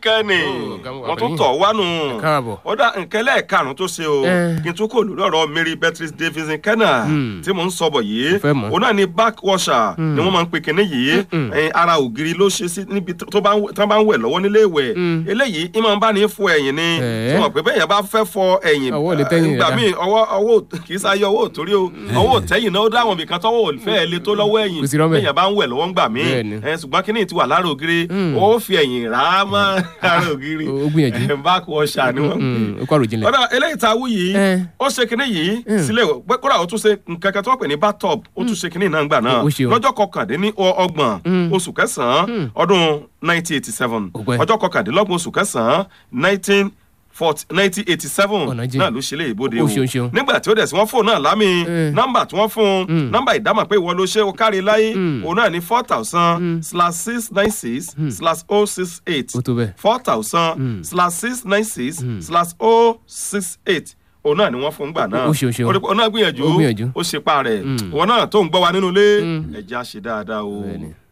kẹ́ni Oh, ọ̀gá mo wà wọ́n tún pẹ̀lú tọ̀ wánu Ẹ káàbọ̀. ó dá nkẹ́lẹ́ karùn-ún tó ṣe o Eh. kí n tún kò lórí ọ̀rọ̀ Mary Beatrice Davidson Kenna Hmm. tí mò ń sọ̀bọ̀ yìí Mo fẹ́ mọ̀. òun náà ni back washer ni wọ́n máa ń pe kinní yìí Mm-mm. Eh, ara ògiri ló ṣe sí níbi tó tó bá ń wẹ̀- tó bá ń wẹ̀ lọ́wọ́ nílé ìwẹ̀ Mm. eléyìí ìmọ̀ ń bá ní fọ ẹ̀yìn ni Eh. tí wọ́n pè bẹ́ẹ̀ yẹn bá fẹ́ fọ ẹ̀yìn Ọwọ́ lè tẹ́yìn ìgbà rẹ̀ míì ọwọ́ ọwọ́ kì í sáyé ọwọ́ òtórí o ọwọ́ òtẹ́yìn náà ó dáwọn ibìkan tọ́wọ́ ò fẹ́ lè tó lọ́wọ́ ẹ̀yìn Kò sí rọ́bẹ̀. bẹ́ẹ̀ yẹn bá ń wẹ̀ lọ́wọ́ ń gbà míì Bẹ́ẹ̀ni. ẹ ṣùgbọ́n kí ni ti wà lára ògiri Mm. ó fi ẹ̀yìn rà á mọ́ ara ògiri Ó- ó gbìyànjú. ẹ, back washer ni wọ́n ń pè Mm, ó kọ́ àròjinlẹ̀. ọ̀dà eléyìí tá a wú yìí Eh. ó ṣe kinní yìí Mm. sílẹ̀ pé kódà ó tún ṣe nǹkan kan tó wọ́n pè ní bathtub ó tún ṣe kinní náà gbà náà Ó ṣe o. lọ́jọ́ kọkàndínní ọ- ọgbọ̀n Mm. oṣù kẹsàn-án Mm. ọdún 1987 Ó pẹ́. ọjọ́ kọkàndínlọ́gbọ̀n oṣù kẹsàn-án 19 1987 Ọ̀nà jìn. náà ló ṣe lé ìbòde Ó o ṣeun, ṣeun. nígbà tí ó dẹ̀ sí wọ́n fóònù náà lámì Eh. nọ́mbà tí wọ́n fún un Mm. nọ́mbà ìdámọ̀ pé ìwọ ló ṣe o kárí láyé Mm. òun náà ní four thousand Mm. slash six nine six slash oh six eight Ó tó bẹ́ẹ̀. four thousand Mm. slash six nine six slash oh six eight òun náà ni wọ́n fún gbà náà Ó ṣeun, ṣeun. ó náà gbìyànjú Ó gbìyànjú. ó ṣe pa rẹ̀ Mm. ìwọ náà tó ń gbọ́ wa nínú ilé Mm. ẹ̀jẹ̀ á ṣe dáadáa o. Bẹ́ẹ̀ni.